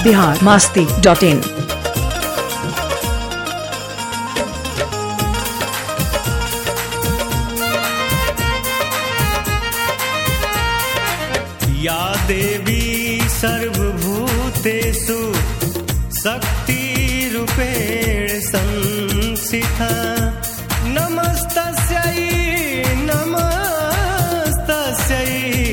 Bihar Masti dot in या देवी सर्वभूतेषु शक्तिरूपेण संस्थिता नमस्तस्यै नमस्तस्यै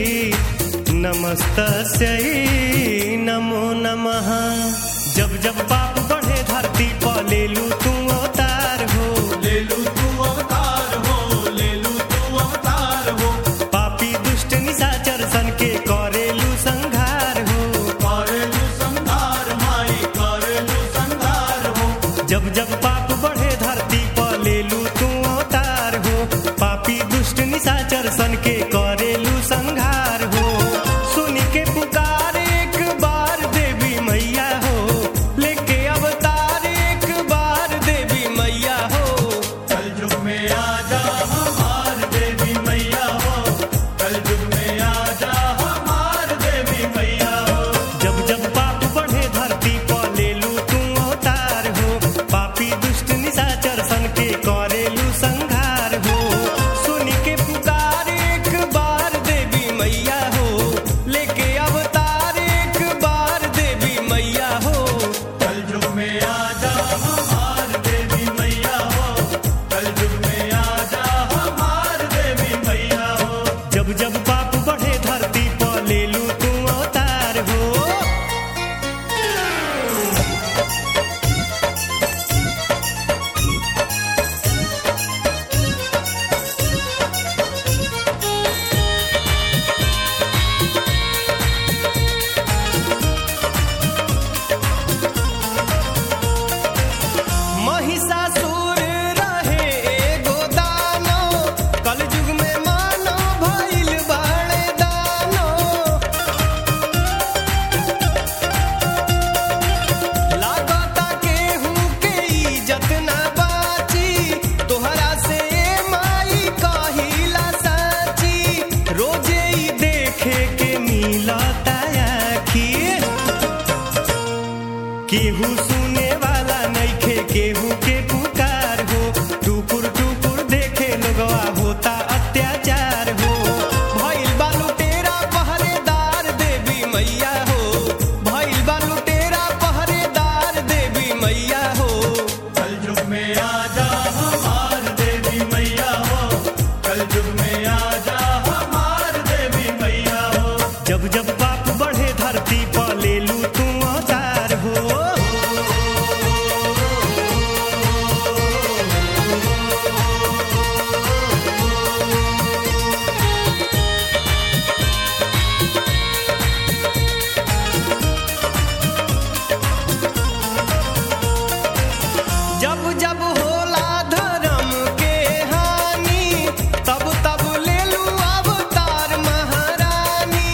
नमस्तस्यै नमो नमः जब जब पाप बढ़े धरती पर ले लू तू अवतार हो ले लू तू अवतार हो ले लू तू अवतार हो पापी दुष्ट निशाचर सन के करेलू संघार हो करेलू संहार माई करेलू संहार हो जब जब पाप बढ़े धरती पर ले लू तू अवतार हो पापी दुष्ट निशाचर सन के करेलू संघार हो सुन के पुकार एक बार देवी मैया हो लेके अवतार एक बार देवी मैया हो कल युग में आजा हमार देवी मैया हो कल युग में आजा हमार देवी मैया हो जब जब पाप बढ़े धरती पर ले लू तू अवतार हो पापी दुष्ट निशाचर सन के करेलू संघार हो सुन के पुकार एक बार देवी मैया हो लेके अवतार एक बार देवी मैया हो कल युग में आजा हमार देवी मैया हो कल युग में आजा हमार देवी मैया हो जब जब पाप बढ़े धरती पर ले लू तू अवतार हो महिषासुर रहे एगो दानो कलयुग में मानो भइल बाड़े दानो लागता केहू के इज्जत ना बाची तोहरा से माई कहिला साची रोजे ही देखे के मिलता आखी केहू सुने वाला नइखे केहू के पुकार हो टुकुर टुकुर देखे लोगवा होता अत्याचार हो भइल बालू तेरा पहरेदार देवी मैया हो भइल बालू तेरा पहरेदार देवी मैया हो कल युग में आजा हमार देवी मैया हो कल युग में आजा हमार देवी मैया हो जब जब पाप बढ़े धरती पर ले लू तू अवतार हो जब जब होला धर्म के हानि तब तब ले लू अवतार महारानी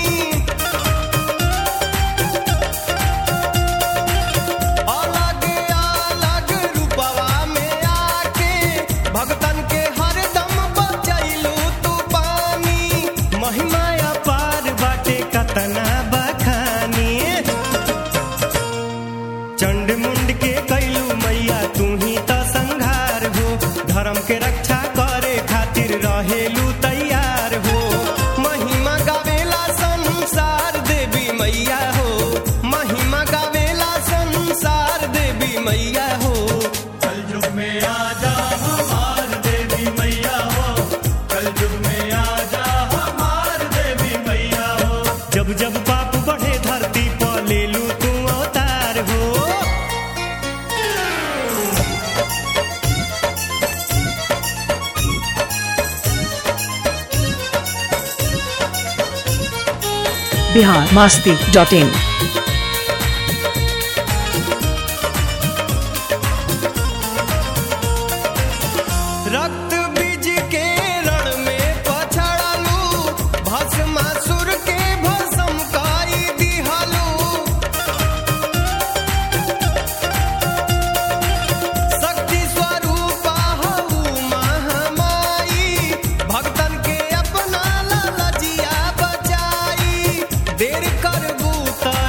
अलग अलग रूपवा में आके भगतन के हरदम बचैलू तू पानी महिमा अपार बाटे कतना बखानी चंड मुंड के कैलू मैया तू ही त संघार हो धर्म के रक्षा करे खातिर रहेलू तैयार हो महिमा गावेला संसार देवी मैया हो महिमा गावेला संसार देवी मैया हो कल युग में आजा हमार देवी मैया हो कल युग में आजा हमार देवी मैया हो जब जब पाप बढ़े धरती पर ले लू तू अवतार हो बिहार मास्ती डॉट इन रक्त बीज के रण में पछड़लू भस्मासुर के भस्म काई दिहलू शक्ति स्वरूपा हऊ महामाई भक्तन के अपना ललजिया बचाई देर करबू त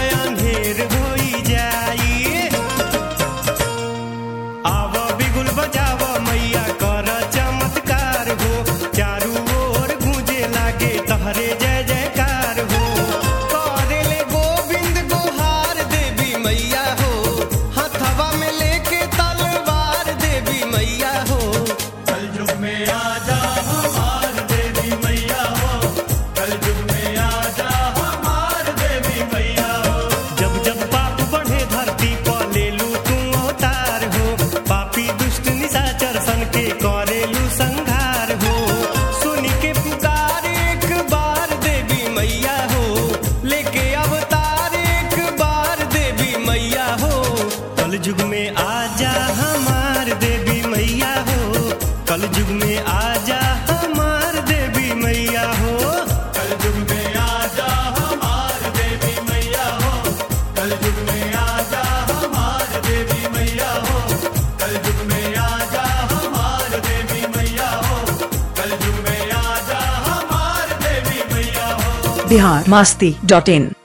आजा हमार देवी मैया हो कल युग में आजा हमार देवी मैया हो कल युग में आजा हमार देवी मैया हो कल युग में आजा हमार देवी मैया हो कल युग में आजा हमार देवी मैया हो कल युग में आजा हमार देवी मैया हो बिहार मास्ती डॉट इन